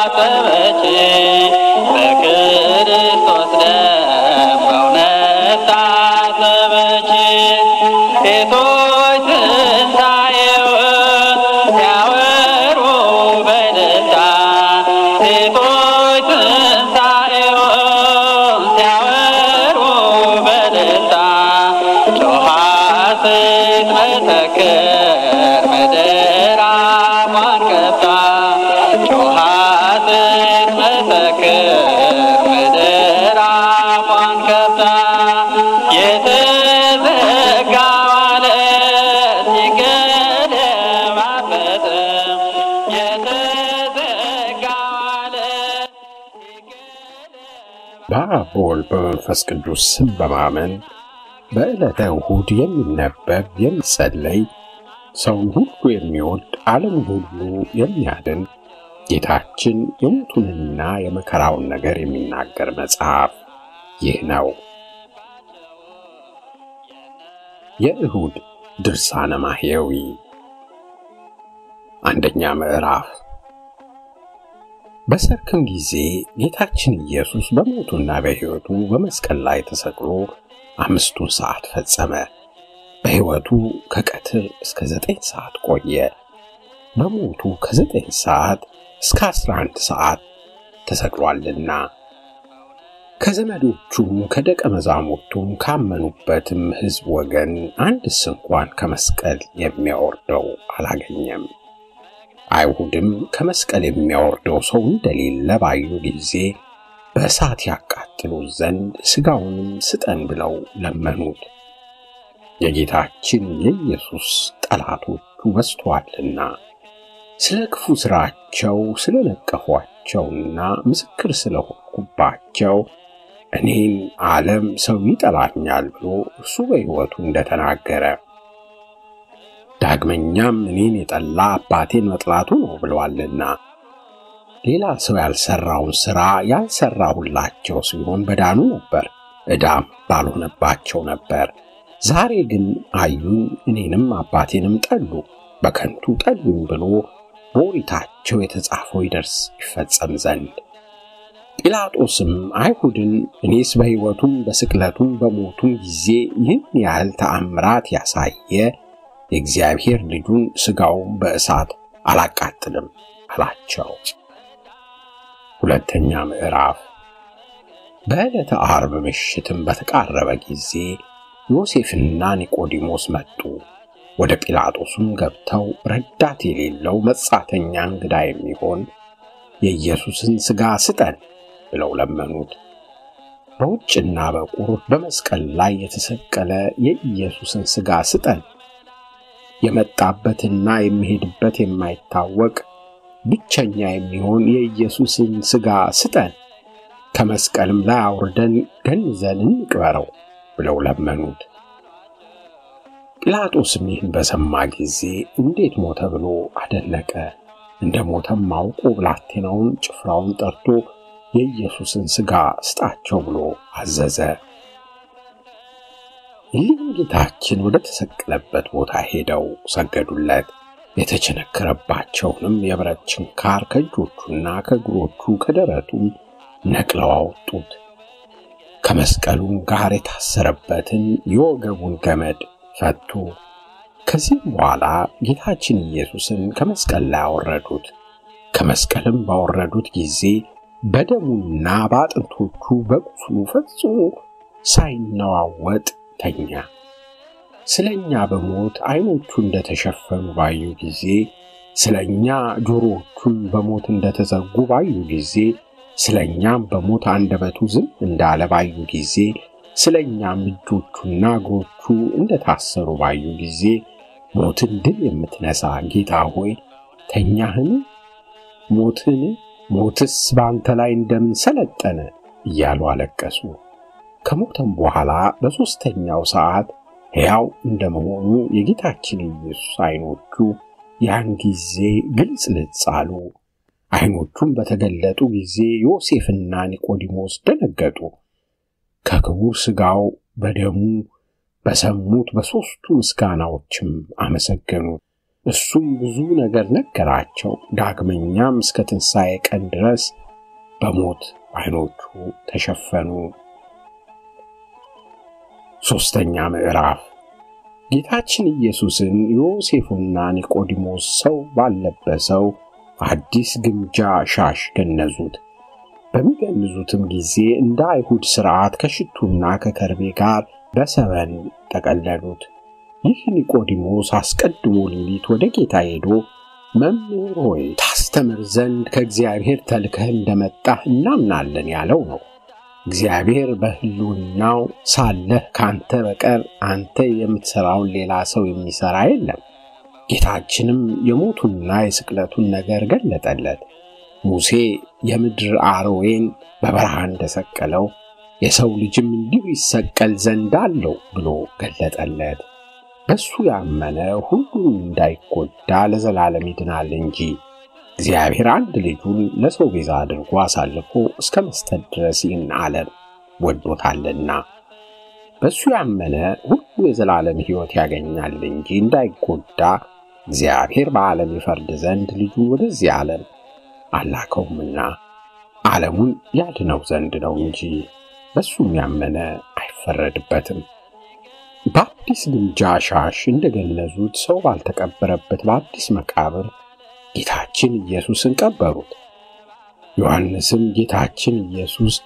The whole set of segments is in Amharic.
ታጠበች በክርስቶስ ደም በእውነት ታጠበች ሴቶች ትንሣኤውን ሲያወሩ በደስታ ሴቶች ትንሣኤውን ሲያወሩ በደስታ ጮኻ ስትመሰክር ምድር አፏን ከፍታ ጮኻ ስትመሰክር ምድር አፏን ከፍታ የተዘጋው ዓለት ሲገለባበጥ የተዘጋው ዓለት ሲገለባበጥ በአብ በወልድ በመንፈስ ቅዱስ ስም በማመን በዕለተ እሁድ የሚነበብ የሚጸለይ ሰውን ሁሉ የሚወድ ዓለምን ሁሉ የሚያድን ጌታችን የሞቱንና የመከራውን ነገር የሚናገር መጽሐፍ ይህ ነው። የእሁድ ድርሳነ ማሕየዊ አንደኛ ምዕራፍ በሰርክም ጊዜ ጌታችን ኢየሱስ በሞቱና በሕይወቱ በመስቀል ላይ ተሰቅሎ አምስቱን ሰዓት ፈጸመ። በሕይወቱ ከቀትር እስከ ዘጠኝ ሰዓት ቆየ። በሞቱ ከዘጠኝ ሰዓት እስከ አስራ አንድ ሰዓት ተሰቅሏልና ከዘመዶቹም ከደቀ መዛሙርቱም ካመኑበትም ሕዝብ ወገን አንድስ እንኳን ከመስቀል የሚያወርደው አላገኘም። አይሁድም ከመስቀል የሚያወርደው ሰው እንደሌለ ባዩ ጊዜ በእሳት ያቃጥሉት ዘንድ ሥጋውንም ስጠን ብለው ለመኑት። የጌታችን የኢየሱስ ጠላቶቹ በዝተዋልና ስለ ክፉ ሥራቸው ስለ ነቀፏቸውና ምስክር ስለሆንኩባቸው እኔን ዓለም ሰው ይጠላኛል ብሎ እርሱ በሕይወቱ እንደተናገረ ዳግመኛም እኔን የጠላ አባቴን መጥላቱ ነው ብለዋልና ሌላ ሰው ያልሰራውን ሥራ ያልሰራሁላቸው ሲሆን በዳኑ ነበር፣ ዕዳም ባልሆነባቸው ነበር። ዛሬ ግን አዩኝ፣ እኔንም አባቴንም ጠሉ፣ በከንቱ ጠሉኝ ብሎ በኦሪታቸው የተጻፈው ይደርስ ይፈጸም ዘንድ ጲላጦስም አይሁድን እኔስ በሕይወቱም በስቅለቱም በሞቱም ጊዜ ይህን ያህል ተአምራት ያሳየ የእግዚአብሔር ልጁን ሥጋውን በእሳት አላቃጥልም አላቸው። ሁለተኛ ምዕራፍ በዕለተ ዓርብ ምሽትም በተቃረበ ጊዜ ዮሴፍና ኒቆዲሞስ መጡ። ወደ ጲላጦስም ገብተው ረዳት የሌለው መጻተኛ እንግዳ የሚሆን የኢየሱስን ሥጋ ስጠን ብለው ለመኑት። በውጭና በቁር በመስቀል ላይ የተሰቀለ የኢየሱስን ሥጋ ስጠን፣ የመጣበትና የሚሄድበት የማይታወቅ ብቸኛ የሚሆን የኢየሱስን ሥጋ ስጠን፣ ከመስቀልም ላይ አውርደን ገንዘን እንቅበረው ብለው ለመኑት። ጲላጦስም ይህን በሰማ ጊዜ እንዴት ሞተ ብሎ አደነቀ። እንደ ሞተም አውቆ ብላቴናውን ጭፍራውን ጠርቶ የኢየሱስን ሥጋ ስጣቸው ብሎ አዘዘ። እሊህም ጌታችን ወደ ተሰቀለበት ቦታ ሄደው ሰገዱለት። የተቸነከረባቸውንም የብረት ችንካር ከእጆቹና ከእግሮቹ ከደረቱም ነቅለው አወጡት። ከመስቀሉም ጋር የታሰረበትን የወገቡን ገመድ ፈቱ። ከዚህም በኋላ ጌታችን ኢየሱስን ከመስቀል ላይ አወረዱት። ከመስቀልም ባወረዱት ጊዜ በደሙና በአጥንቶቹ በቁስሉ ፈጽሞ ሳይነዋወጥ ተኛ። ስለ እኛ በሞት ዐይኖቹ እንደተሸፈኑ ባዩ ጊዜ፣ ስለ እኛ ጆሮዎቹም በሞት እንደተዘጉ ባዩ ጊዜ፣ ስለ እኛም በሞት አንደበቱ ዝም እንዳለ ባዩ ጊዜ፣ ስለ እኛም እጆቹና እግሮቹ እንደታሰሩ ባዩ ጊዜ፣ ሞትን ድል የምትነሣ ጌታ ሆይ ተኛህን? ሞትን ሞትስ በአንተ ላይ እንደምን ሰለጠነ? እያሉ አለቀሱ። ከሞተም በኋላ በሦስተኛው ሰዓት ሕያው እንደመሆኑ የጌታችን ኢየሱስ ዐይኖቹ ያን ጊዜ ግልጽልጽ አሉ። ዐይኖቹም በተገለጡ ጊዜ ዮሴፍና ኒቆዲሞስ ደነገጡ። ከክቡር ሥጋው በደሙ በሰሙት በሦስቱ ምስጋናዎችም አመሰገኑት። እሱም ብዙ ነገር ነገራቸው። ዳግመኛም እስከ ትንሣኤ ቀን ድረስ በሞት ዓይኖቹ ተሸፈኑ። ሦስተኛ ምዕራፍ ጌታችን ኢየሱስን ዮሴፉና ኒቆዲሞስ ሰው ባልለበሰው አዲስ ግምጃ ሻሽ ገነዙት። በሚገንዙትም ጊዜ እንደ አይሁድ ሥርዓት ከሽቱና ከከርቤ ጋር በሰበን ጠቀለሉት። ይህ ኒቆዲሞስ አስቀድሞ ሌሊት ወደ ጌታ ሄዶ መምህር ሆይ ታስተምር ዘንድ ከእግዚአብሔር ተልከህ እንደመጣህ እናምናለን ያለው ነው። እግዚአብሔር በሕልውናው ሳለህ ካንተ በቀር አንተ የምትሠራውን ሌላ ሰው የሚሠራ የለም። ጌታችንም የሞቱንና የስቅለቱን ነገር ገለጠለት። ሙሴ የምድር አሮዌን በበረሃ እንደሰቀለው የሰው ልጅም እንዲሁ ይሰቀል ዘንድ አለው ብሎ ገለጠለት። በሱ ያመነ ሁሉም እንዳይጎዳ ለዘላለም ይድናል እንጂ እግዚአብሔር አንድ ልጁን ለሰው ቤዛ አድርጎ አሳልፎ እስከ መስጠት ድረስ ይህን ዓለም ወዶታልና በሱ ያመነ ሁሉ የዘላለም ሕይወት ያገኛል እንጂ እንዳይጎዳ እግዚአብሔር በዓለም ይፈርድ ዘንድ ልጁን ወደዚህ ዓለም አላከውምና ዓለሙን ያድነው ዘንድ ነው እንጂ በሱም ያመነ አይፈረድበትም። በአዲስ ግምጃ ሻሽ እንደገነዙት ሰው ባልተቀበረበት በአዲስ መቃብር ጌታችን ኢየሱስን ቀበሩት። ዮሐንስም ጌታችን ኢየሱስ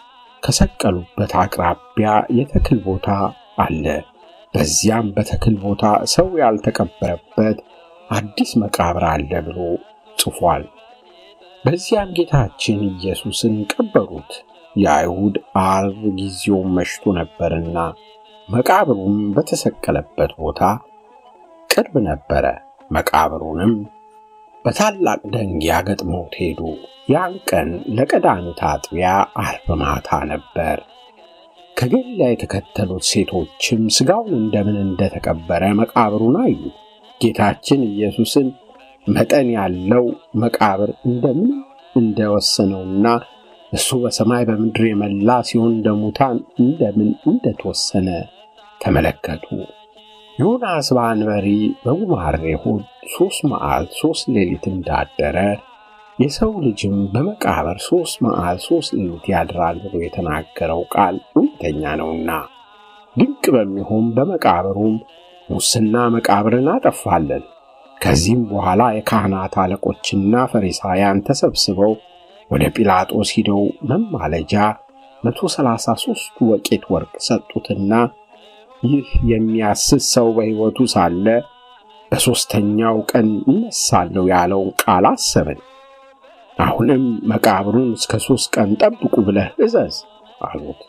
ከሰቀሉበት አቅራቢያ የተክል ቦታ አለ፣ በዚያም በተክል ቦታ ሰው ያልተቀበረበት አዲስ መቃብር አለ ብሎ ጽፏል። በዚያም ጌታችን ኢየሱስን ቀበሩት። የአይሁድ ዓርብ ጊዜውም መሽቶ ነበርና መቃብሩም በተሰቀለበት ቦታ ቅርብ ነበረ። መቃብሩንም በታላቅ ደንጊያ ገጥመውት ሄዱ። ያን ቀን ለቀዳሚት አጥቢያ ዓርብ ማታ ነበር። ከገሊላ የተከተሉት ሴቶችም ሥጋውን እንደምን እንደተቀበረ መቃብሩን አዩ። ጌታችን ኢየሱስን መጠን ያለው መቃብር እንደምን እንደወሰነውና እሱ በሰማይ በምድር የመላ ሲሆን እንደ ሙታን እንደምን እንደተወሰነ ተመለከቱ። ዮናስ በአንበሪ በጉማሬ ሆድ ሦስት መዓልት ሦስት ሌሊት እንዳደረ የሰው ልጅም በመቃብር ሦስት መዓልት ሦስት ሌሊት ያድራል ብሎ የተናገረው ቃል እውነተኛ ነውና ድንቅ በሚሆን በመቃብሩም ሙስና መቃብርን አጠፋለን። ከዚህም በኋላ የካህናት አለቆችና ፈሪሳውያን ተሰብስበው ወደ ጲላጦስ ሂደው መማለጃ መቶ ሰላሳ ሦስቱ ወቄት ወርቅ ሰጡትና ይህ የሚያስት ሰው በሕይወቱ ሳለ በሦስተኛው ቀን እነሳለሁ ያለውን ቃል አሰብን። አሁንም መቃብሩን እስከ ሦስት ቀን ጠብቁ ብለህ እዘዝ አሉት።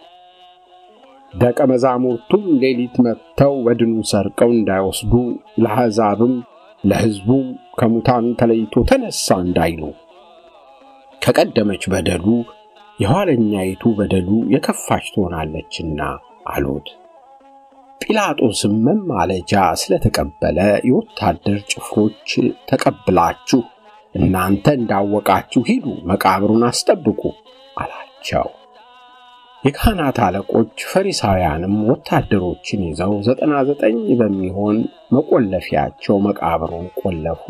ደቀ መዛሙርቱም ሌሊት መጥተው በድኑን ሰርቀው እንዳይወስዱ ለአሕዛብም ለሕዝቡም ከሙታን ተለይቶ ተነሳ እንዳይሉ ከቀደመች በደሉ የኋለኛይቱ በደሉ የከፋች ትሆናለችና አሉት። ጲላጦስም መማለጃ ስለተቀበለ የወታደር ጭፍሮች ተቀብላችሁ እናንተ እንዳወቃችሁ ሂዱ፣ መቃብሩን አስጠብቁ አላቸው። የካህናት አለቆች ፈሪሳውያንም ወታደሮችን ይዘው ዘጠና ዘጠኝ በሚሆን መቆለፊያቸው መቃብሩን ቆለፉ።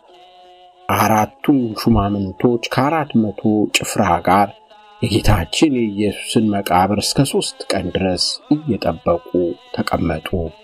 አራቱም ሹማምንቶች ከአራት መቶ ጭፍራ ጋር የጌታችን የኢየሱስን መቃብር እስከ ሦስት ቀን ድረስ እየጠበቁ ተቀመጡ።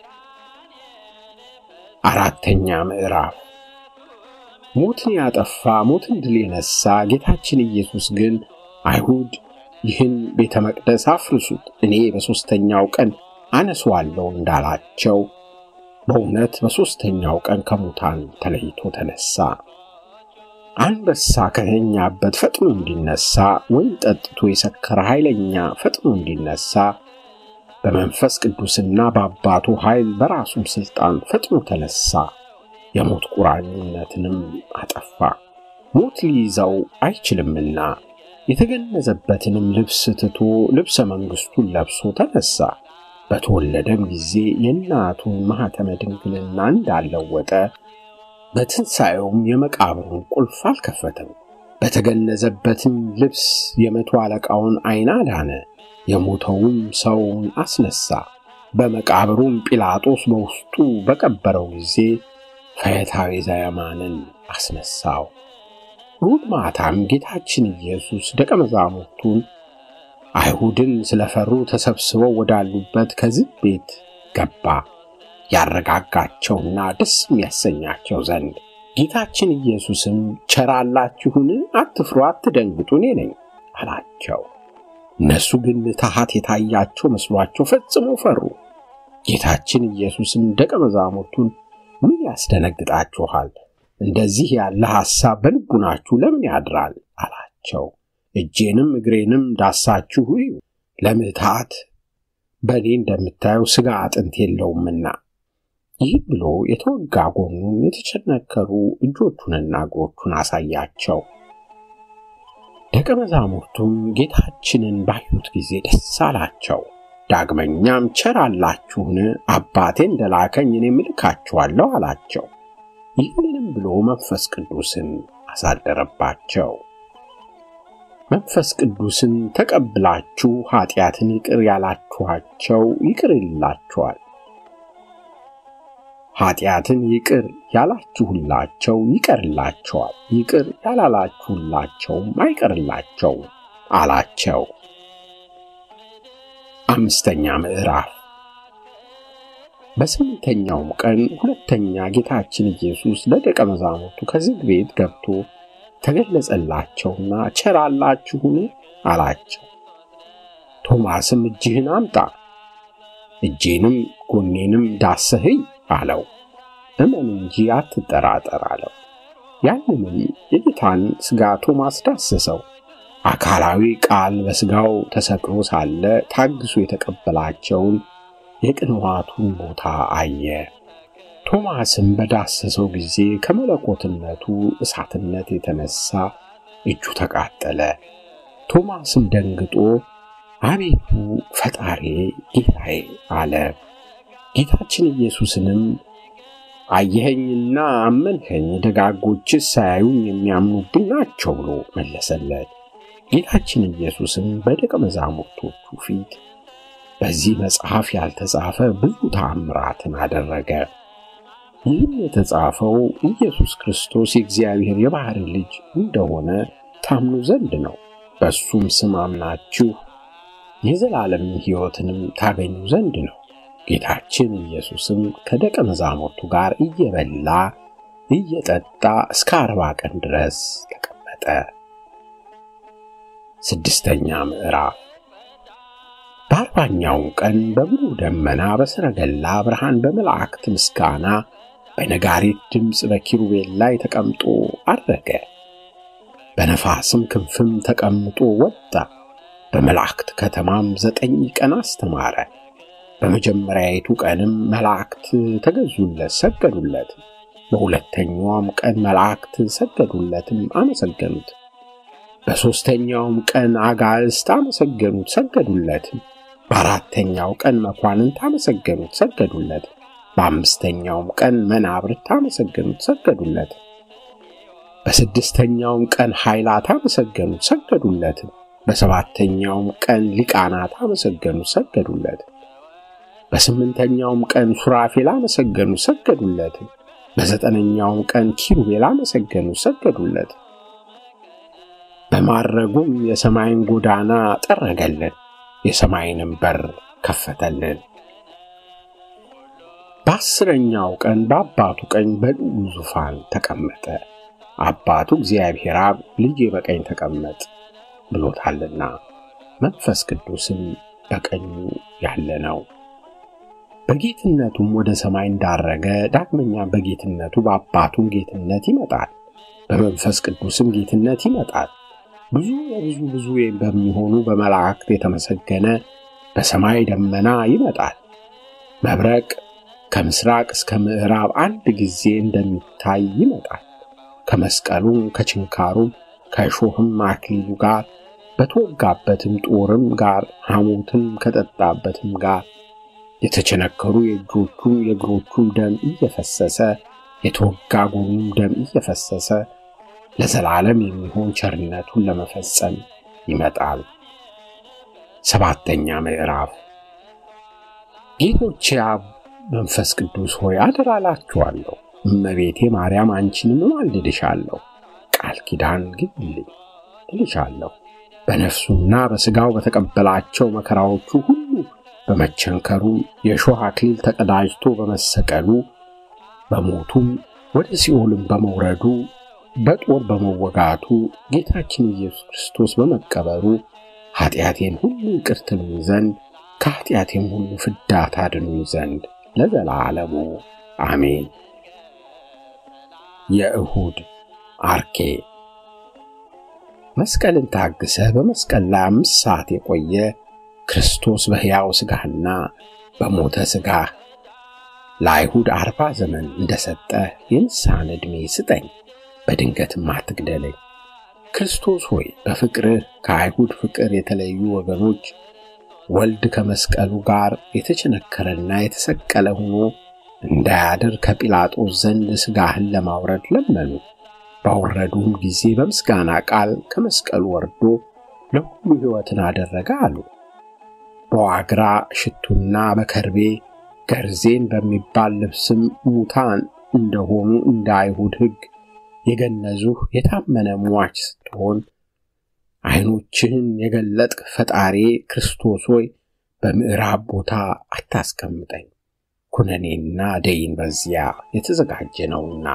አራተኛ ምዕራፍ ሞትን ያጠፋ ሞትን ድል የነሳ ጌታችን ኢየሱስ ግን አይሁድ ይህን ቤተ መቅደስ አፍርሱት፣ እኔ በሦስተኛው ቀን አነሷለሁ እንዳላቸው በእውነት በሦስተኛው ቀን ከሙታን ተለይቶ ተነሳ። አንበሳ ከተኛበት ፈጥኖ እንዲነሳ፣ ወይን ጠጥቶ የሰከረ ኃይለኛ ፈጥኖ እንዲነሳ፣ በመንፈስ ቅዱስና በአባቱ ኃይል በራሱም ሥልጣን ፈጥኖ ተነሳ። የሞት ቁራኝነትንም አጠፋ። ሞት ሊይዘው አይችልምና የተገነዘበትንም ልብስ ትቶ ልብሰ መንግሥቱን ለብሶ ተነሳ። በተወለደም ጊዜ የእናቱን ማኅተመ ድንግልና እንዳለወጠ በትንሣኤውም የመቃብሩን ቁልፍ አልከፈተም። በተገነዘበትም ልብስ የመቶ አለቃውን ዐይን አዳነ። የሞተውም ሰውን አስነሣ። በመቃብሩም ጲላጦስ በውስጡ በቀበረው ጊዜ ፈያታዊ ዘየማንን አስነሳው። እሑድ ማታም ጌታችን ኢየሱስ ደቀ መዛሙርቱን አይሁድን ስለፈሩ ተሰብስበው ወዳሉበት ከዝግ ቤት ገባ ያረጋጋቸውና ደስ የሚያሰኛቸው ዘንድ። ጌታችን ኢየሱስም ቸር አላችሁን? አትፍሩ፣ አትደንግጡ፣ እኔ ነኝ አላቸው። እነሱ ግን ምትሃት የታያቸው መስሏቸው ፈጽሞ ፈሩ። ጌታችን ኢየሱስም ደቀ መዛሙርቱን ምን ያስደነግጣችኋል? እንደዚህ ያለ ሐሳብ በልቡናችሁ ለምን ያድራል? አላቸው። እጄንም እግሬንም ዳሳችሁ እዩ፣ ለምትሃት በእኔ እንደምታዩ ሥጋ አጥንት የለውምና። ይህ ብሎ የተወጋ ጎኑን የተቸነከሩ እጆቹንና እግሮቹን አሳያቸው። ደቀ መዛሙርቱም ጌታችንን ባዩት ጊዜ ደስ አላቸው። ዳግመኛም ቸር አላችሁን? አባቴ እንደላከኝ እኔም እልካችኋለሁ አላቸው። ይህንንም ብሎ መንፈስ ቅዱስን አሳደረባቸው። መንፈስ ቅዱስን ተቀብላችሁ ኀጢአትን ይቅር ያላችኋቸው ይቅር ይላችኋል፣ ኀጢአትን ይቅር ያላችሁላቸው ይቀርላቸዋል፣ ይቅር ያላላችሁላቸውም አይቀርላቸውም አላቸው። አምስተኛ ምዕራፍ በስምንተኛውም ቀን ሁለተኛ ጌታችን ኢየሱስ ለደቀ መዛሙርቱ ከዝግ ቤት ገብቶ ተገለጸላቸውና ቸር አላችሁን አላቸው። ቶማስም እጅህን አምጣ፣ እጄንም ጎኔንም ዳሰህይ አለው። እመን እንጂ አትጠራጠር አለው። ያንንም የጌታን ሥጋ ቶማስ ዳሰሰው። አካላዊ ቃል በሥጋው ተሰቅሎ ሳለ ታግሶ የተቀበላቸውን የቅንዋቱን ቦታ አየ። ቶማስም በዳሰሰው ጊዜ ከመለኮትነቱ እሳትነት የተነሳ እጁ ተቃጠለ። ቶማስም ደንግጦ አቤቱ ፈጣሬ ጌታዬ አለ። ጌታችን ኢየሱስንም አየኸኝና አመንኸኝ፣ ደጋጎችስ ሳያዩኝ የሚያምኑብኝ ናቸው ብሎ መለሰለት። ጌታችን ኢየሱስም በደቀ መዛሙርቶቹ ፊት በዚህ መጽሐፍ ያልተጻፈ ብዙ ተአምራትን አደረገ። ይህም የተጻፈው ኢየሱስ ክርስቶስ የእግዚአብሔር የባሕርይ ልጅ እንደሆነ ታምኑ ዘንድ ነው። በእሱም ስም አምናችሁ የዘላለም ሕይወትንም ታገኙ ዘንድ ነው። ጌታችን ኢየሱስም ከደቀ መዛሙርቱ ጋር እየበላ እየጠጣ እስከ አርባ ቀን ድረስ ተቀመጠ። ስድስተኛ ምዕራፍ በአርባኛውም ቀን በብሩህ ደመና በሰረገላ ብርሃን በመላእክት ምስጋና በነጋሪት ድምፅ በኪሩቤል ላይ ተቀምጦ አረገ። በነፋስም ክንፍም ተቀምጦ ወጣ። በመላእክት ከተማም ዘጠኝ ቀን አስተማረ። በመጀመሪያይቱ ቀንም መላእክት ተገዙለት፣ ሰገዱለት። በሁለተኛውም ቀን መላእክት ሰገዱለትም፣ አመሰገኑት። በሦስተኛውም ቀን አጋዕዝት አመሰገኑት፣ ሰገዱለትም። በአራተኛው ቀን መኳንንት አመሰገኑት፣ ሰገዱለት። በአምስተኛውም ቀን መናብርት አመሰገኑት፣ ሰገዱለት። በስድስተኛውም ቀን ኃይላት አመሰገኑት፣ ሰገዱለትም። በሰባተኛውም ቀን ሊቃናት አመሰገኑት፣ ሰገዱለት። በስምንተኛውም ቀን ሱራፌል አመሰገኑት፣ ሰገዱለትም። በዘጠነኛውም ቀን ኪሩቤል አመሰገኑት፣ ሰገዱለት። በማረጉም የሰማይን ጎዳና ጠረገልን፣ የሰማይንም በር ከፈተልን። በአስረኛው ቀን በአባቱ ቀኝ በልዑል ዙፋን ተቀመጠ። አባቱ እግዚአብሔር አብ ልጄ በቀኝ ተቀመጥ ብሎታልና መንፈስ ቅዱስም በቀኙ ያለ ነው። በጌትነቱም ወደ ሰማይ እንዳረገ ዳግመኛ በጌትነቱ በአባቱም ጌትነት ይመጣል፣ በመንፈስ ቅዱስም ጌትነት ይመጣል። ብዙ የብዙ ብዙ በሚሆኑ በመላእክት የተመሰገነ በሰማይ ደመና ይመጣል። መብረቅ ከምስራቅ እስከ ምዕራብ አንድ ጊዜ እንደሚታይ ይመጣል። ከመስቀሉም ከችንካሩም ከእሾህም አክሊሉ ጋር በተወጋበትም ጦርም ጋር ሐሞትም ከጠጣበትም ጋር የተቸነከሩ የእጆቹም የእግሮቹም ደም እየፈሰሰ የተወጋ ጎኑም ደም እየፈሰሰ ለዘላለም የሚሆን ቸርነቱን ለመፈጸም ይመጣል። ሰባተኛ ምዕራፍ ጌቶቼ አብ መንፈስ ቅዱስ ሆይ አደራ እላችኋለሁ፣ እመቤቴ ማርያም አንቺንም እማልድሻለሁ፣ ቃል ኪዳን ግቢልኝ እልሻለሁ። በነፍሱና በሥጋው በተቀበላቸው መከራዎቹ ሁሉ በመቸንከሩ የእሾህ አክሊል ተቀዳጅቶ በመሰቀሉ በሞቱም ወደ ሲኦልም በመውረዱ በጦር በመወጋቱ ጌታችን ኢየሱስ ክርስቶስ በመቀበሩ ኃጢአቴን ሁሉ ይቅር ትሉኝ ዘንድ ከኃጢአቴም ሁሉ ፍዳ ታድኑኝ ዘንድ ለዘላለሙ አሜን። የእሁድ አርኬ መስቀልን ታግሰ በመስቀል ላይ አምስት ሰዓት የቆየ ክርስቶስ በሕያው ሥጋህና በሞተ ሥጋህ ለአይሁድ አርባ ዘመን እንደሰጠ የንስሐን ዕድሜ ስጠኝ፣ በድንገትም አትግደለኝ። ክርስቶስ ሆይ በፍቅርህ ከአይሁድ ፍቅር የተለዩ ወገኖች ወልድ ከመስቀሉ ጋር የተቸነከረና የተሰቀለ ሆኖ እንዳያድር ከጲላጦስ ዘንድ ሥጋህን ለማውረድ ለመኑ። ባወረዱም ጊዜ በምስጋና ቃል ከመስቀሉ ወርዶ ለሁሉ ሕይወትን አደረገ አሉ። በዋግራ ሽቱና በከርቤ ገርዜን በሚባል ልብስም ሙታን እንደሆኑ እንደ አይሁድ ሕግ የገነዙህ የታመነ ሟች ስትሆን ዓይኖችህን የገለጥክ ፈጣሪ ክርስቶስ ሆይ በምዕራብ ቦታ አታስቀምጠኝ፣ ኩነኔና ደይን በዚያ የተዘጋጀ ነውና።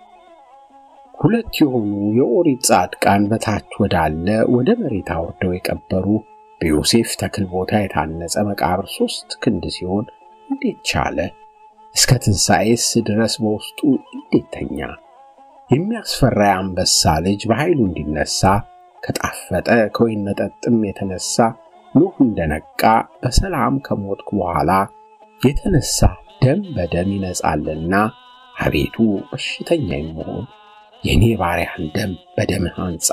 ሁለት የሆኑ የኦሪት ጻድቃን በታች ወዳለ ወደ መሬት አውርደው የቀበሩ በዮሴፍ ተክል ቦታ የታነጸ መቃብር ሦስት ክንድ ሲሆን እንዴት ቻለ? እስከ ትንሣኤስ ድረስ በውስጡ እንዴት ተኛ? የሚያስፈራ የአንበሳ ልጅ በኃይሉ እንዲነሣ ከጣፈጠ ከወይን መጠጥም የተነሣ ኖህ እንደነቃ በሰላም ከሞትኩ በኋላ የተነሣ ደም በደም ይነጻልና አቤቱ በሽተኛ የምሆን የእኔ ባሪያህን ደም በደምህ አንጻ።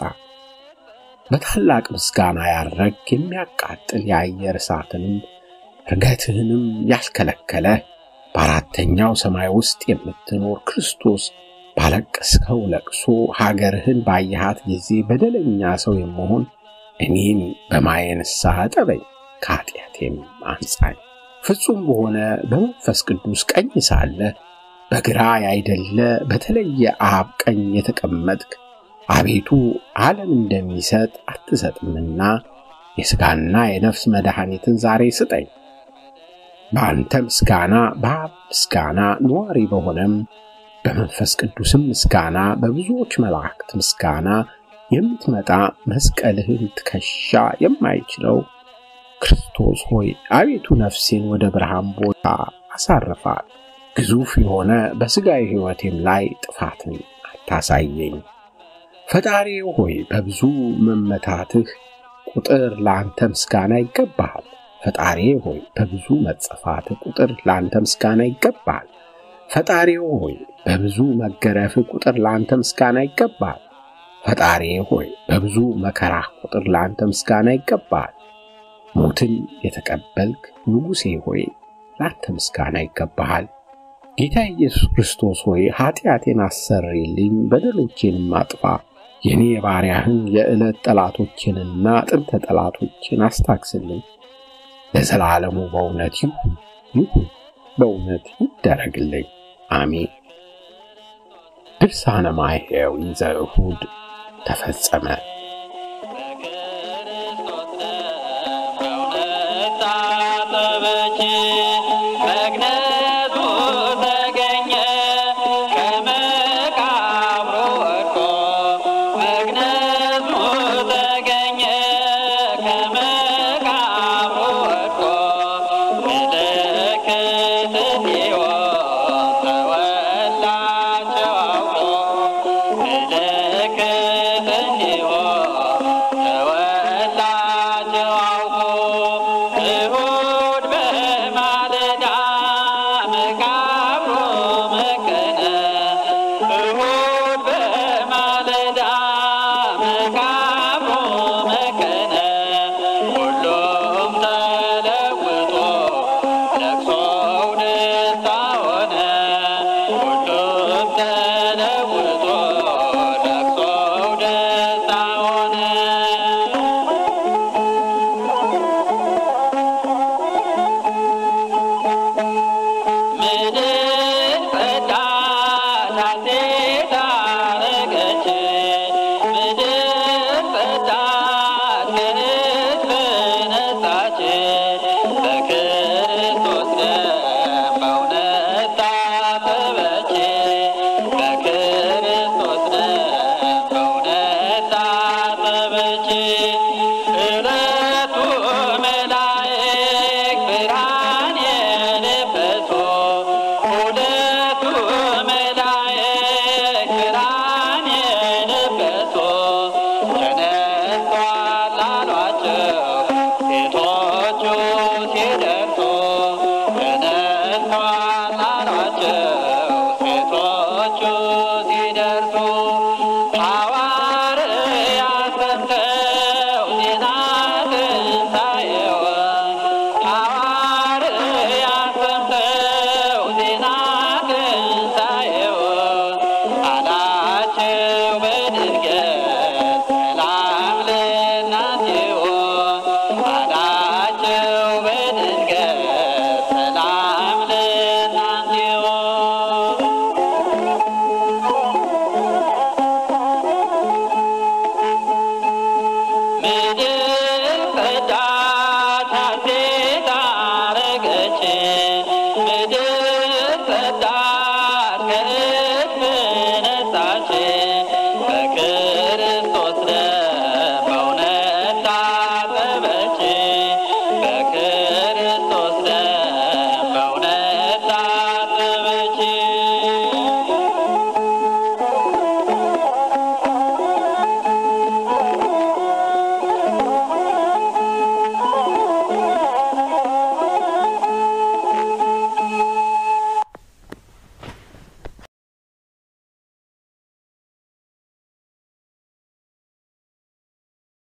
በታላቅ ምስጋና ያረግ የሚያቃጥል የአየር እሳትንም እርገትህንም ያስከለከለ በአራተኛው ሰማይ ውስጥ የምትኖር ክርስቶስ ባለቀስከው ለቅሶ ሀገርህን ባየሃት ጊዜ በደለኛ ሰው የመሆን እኔን በማየ ንስሐ እጠበኝ፣ ከኃጢአቴም አንጻኝ። ፍጹም በሆነ በመንፈስ ቅዱስ ቀኝ ሳለ በግራ ያይደለ በተለየ አብ ቀኝ የተቀመጥክ አቤቱ ዓለም እንደሚሰጥ አትሰጥምና የሥጋና የነፍስ መድኃኒትን ዛሬ ስጠኝ። በአንተ ምስጋና በአብ ምስጋና ነዋሪ በሆነም በመንፈስ ቅዱስም ምስጋና በብዙዎች መላእክት ምስጋና የምትመጣ መስቀልህን ትከሻ የማይችለው ክርስቶስ ሆይ አቤቱ ነፍሴን ወደ ብርሃን ቦታ አሳርፋት። ግዙፍ የሆነ በሥጋዊ ሕይወቴም ላይ ጥፋትን አታሳየኝ። ፈጣሪ ሆይ በብዙ መመታትህ ቁጥር ለአንተ ምስጋና ይገባሃል። ፈጣሪ ሆይ በብዙ መጸፋትህ ቁጥር ለአንተ ምስጋና ይገባሃል። ፈጣሪ ሆይ በብዙ መገረፍህ ቁጥር ለአንተ ምስጋና ይገባሃል። ፈጣሪ ሆይ በብዙ መከራህ ቁጥር ለአንተ ምስጋና ይገባሃል። ሞትን የተቀበልክ ንጉሴ ሆይ ለአንተ ምስጋና ይገባሃል። ጌታ ኢየሱስ ክርስቶስ ሆይ ኃጢአቴን አሰርይልኝ፣ በደሎቼንም አጥፋ። የእኔ የባሪያህን የዕለት ጠላቶችንና ጥንተ ጠላቶችን አስታክስልኝ። ለዘላለሙ በእውነት ይሁን ይሁን በእውነት ይደረግልኝ። አሜን። ድርሳነ ማይሄው ዘእሁድ ተፈጸመ። በክርስቶስ ደም በእውነት ታጠበች፣ መግነዙ ተገኘ ከመቃብሩ ወድቆ። መግነዙ ተገኘ ከመቃብሩ ወድቆ። ምልክት ሕይወት ተወላቸው አውቆ ምልክት ሕይወት ዕለቱ መላእክት ብርሃን የለበሱ ሁለቱ መላእክት ብርሃን የለበሱ ተነስቷል አሏቸው ሴቶቹ ሲደርሱ ተነስቷል አሏቸው ሴቶቹ ሲደርሱ ሐዋርያት ሰምተው ዜና ትንሣኤውን ሐዋርያት ሰምተው ዜና ትንሣኤውን አላቸው በድንገት ሰላም ለእናንተ ይሁን አላቸው በድንገት ሰላም ለእናንተ ይሁን ምድር